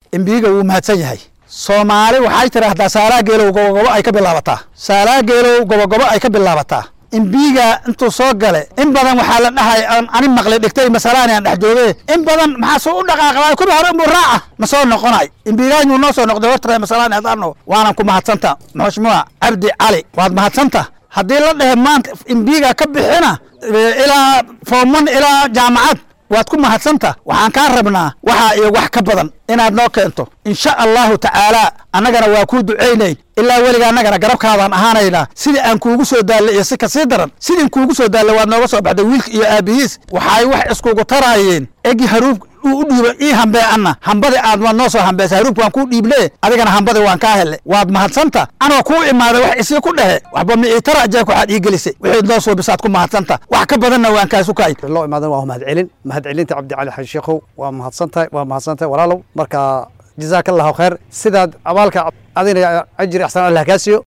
embiiga wuu mahadsan yahay soomaali waxay tidhaahdaa saalaa geelow gobogobo ay ka bilaabataa saalaa geelow gobogobo ay ka bilaabataa imbiiga intuu soo gale in badan waxaa la dhahay aan ani maqli dhigtay masalaani aan dhex jooge in badan maxaa soo u dhaqaaqday kuba hore inbuu raaca ma soo noqonay imbiigaanyu noo soo noqday horta masalaani hadaano waanan ku mahadsanta maxmuuc cabdi cali waad mahadsanta haddii la dhehe maanta imbiiga ka bixina ilaa foomon ilaa jaamacad waad ku mahadsanta waxaan kaa rabnaa waxaa iyo wax ka badan inaad noo keento insha allahu tacaala annagana waa kuu ducaynayn ilaa weliga annagana garabkaadaan ahaanaynaa sidii aan kuugu soo daalle iyo si kasii daran sidii kuugu soo daalle waad nooga soo baxday wiilka iyo aabihiis waxay wax iskugu taraayeen egi haruub uu u dhiiba ii hambee anna hambadi aad waad noo soo hambeysay haruubka waan kuu dhiible adigana hambadi waan kaa hele waad mahadsanta anoo kuu imaaday wax isii ku dhehe waxba ma ii tara jeek waxaad ii gelisay wixii noo soo bisaad ku mahadsanta wax ka badanna waan kaasu kaay loo imaadan waa mahad celin mahad celinta cabdi cali xaji sheekhow waa mahadsantahay waa mahadsantahay walaalow marka jazaaka allahu khayr sidaad abaalka adina ajri axsan allah kaa siiyo